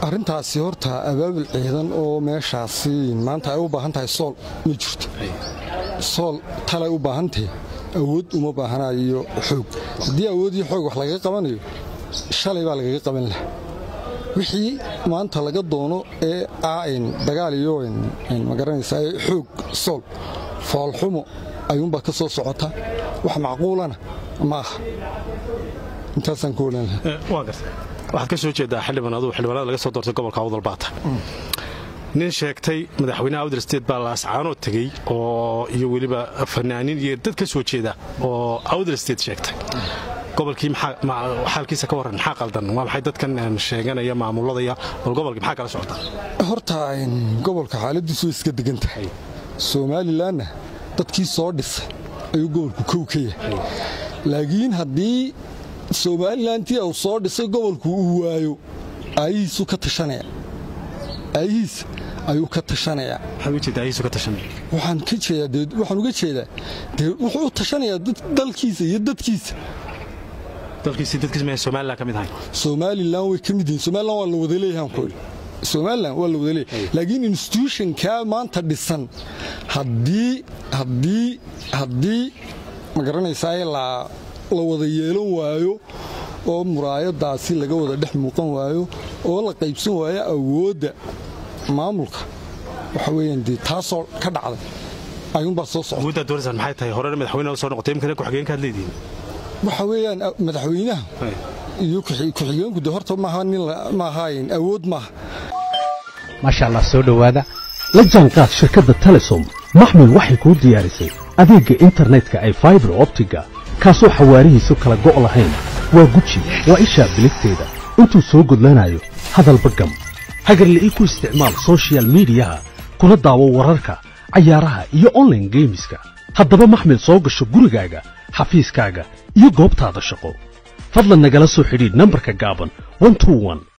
arrintaasi horta abaabul ciidan oo meeshaasi maanta ay u baahan tahay sool ma jirto sool talay u baahantahe awood uma baahanayo xoog haddii awood iyo xoog wax lagaga qabanayo shalay baa lagaga qaban laha wixii maanta laga doono ee aain dagaal iyo magaranaysaa xoog sool foolxumo ayuunbaa ka soo socota wax macquulana ma aha intaasaan ku olaan lahaa waxaad ka soo jeedaa xildhibaan aduu xildhibaanada laga soo doortay gobolka awdal baata nin sheegtay madaxweynaha awdal state baa laascaanoo tegey oo iyo weliba fanaaniin iyo dad ka soo jeeda oo awdal state sheegtay gobolkii xaalkiisa ka warran maxaa qaldan waa maxay dadkan sheeganaya maamuladaya bal gobolkii maxaa kala socota horta gobolka xaaladiisu way iska degan tahay somalilanna dadkii soo dhisay ayuu gobolku kow ka yahay laakiin haddii somalilantii uu soo dhisay gobolku uu waayo aayihiisu ka tashanaya aayihiisa ayuu ka tashanayaa waxaan ka jeedaa waxaan uga jeedaa dee wuxuu u tashanayaa dalkiisa iyo dadkiisa somalilan way ka mid yihiin somalilan waa la wada leeyahan ku somalilan waa la wada leeyahay laakiin institutionkaa maanta dhisan haddii haddii haddii ma garanaysaa la wada yeelan waayo oo muraayadaasi laga wada dhex muuqan waayo oo la qaybsan waayo awoodda maamulka waxa weeyaan dee taasoo ka dhacday ayuunbaa soo socda awooddaa doonaysaan maxay tahay horena madaxweynaha soo noqotay imkana ku-xigeenkaad leedihiin waxa weeyaan madaxweynaha iyo ku-xigeenku de horta maaha nin maahayn awood maaha maasha allah soo dhowaada la jaanqaad shirkadda telesom maxmil waxay kuu diyaarisay adeegga internetka ay faibar optiga kaasoo xawaarihiisu kala go' lahayn waa guji waa ishaa biligteeda intuu soo gudlanayo hadalba gam hagarla'ii ku isticmaal sochial midiyaha kuna daawo wararka cayaaraha iyo onlaine geemiska haddaba maxmil soo gasho gurigaaga xafiiskaaga iyo goobtaada shaqo fadlan nagala soo xidhiidh nambarka gaaban